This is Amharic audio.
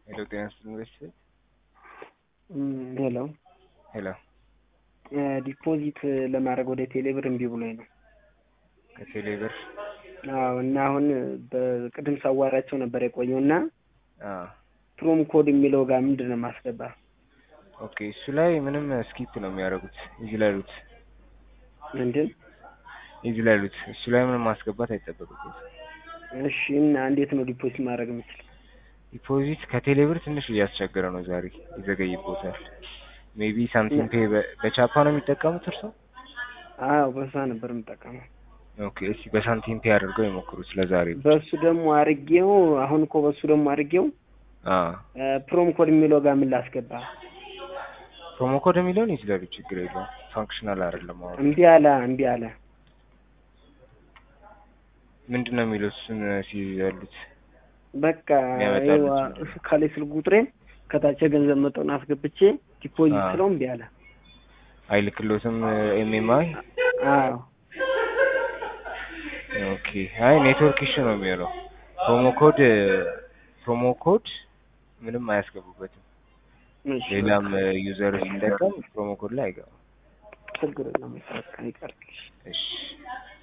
ሄሎ ጤና ይስጥልኝ ቤተሰብ ሄሎ ሄሎ ዲፖዚት ለማድረግ ወደ ቴሌብር እምቢ ብሎኝ ነው። ከቴሌ ብር አዎ እና አሁን በቅድም ሳዋራቸው ነበር የቆየው እና አዎ ፕሮም ኮድ የሚለው ጋር ምንድን ነው ማስገባ? ኦኬ እሱ ላይ ምንም ስኪፕ ነው የሚያደርጉት እዚህ ላይ ያሉት ምንድን እዚህ ላይ ያሉት እሱ ላይ ምንም ማስገባት አይጠበቅበት እሺ እና እንዴት ነው ዲፖዚት ማድረግ የምችል? ዲፖዚት ከቴሌ ብር ትንሽ እያስቸገረ ነው ዛሬ ይዘገይቦታል ሜቢ ሳምቲንግ ፔ በቻፓ ነው የሚጠቀሙት እርሶ አዎ በዛ ነበር የምጠቀመው። ኦኬ እስኪ በሳንቲም ፔ አድርገው ይሞክሩት ለዛሬ በሱ ደግሞ አርጌው አሁን እኮ በሱ ደግሞ አርጌው አዎ ፕሮም ኮድ የሚለው ጋር ምን ላስገባ? ፕሮሞ ኮድ የሚለውን ይችላሉ ችግር የለውም ፋንክሽናል አይደለም አሁን እምቢ አለ እምቢ አለ። ምንድን ነው የሚለው እሱን ሲያሉት በቃ የሚያመጣልህ ይኸው ምንድን ነው? ከላይ ስልክ ቁጥሬን ከታች የገንዘብ መጠን አስገብቼ ዲፖዚት አዎ። ስለው እምቢ አለ። አይልክሎትም ኤምኤምአይ አዎ ኦኬ አይ ኔትወርክ ኢሹ ነው የሚሆነው ፕሮሞ ኮድ ፕሮሞ ኮድ ምንም አያስገቡበትም እሺ ሌላም ዩዘር ሲጠቀም ፕሮሞ ኮድ ላይ አይገባም ችግር የለም በቃ ይቀር። እሺ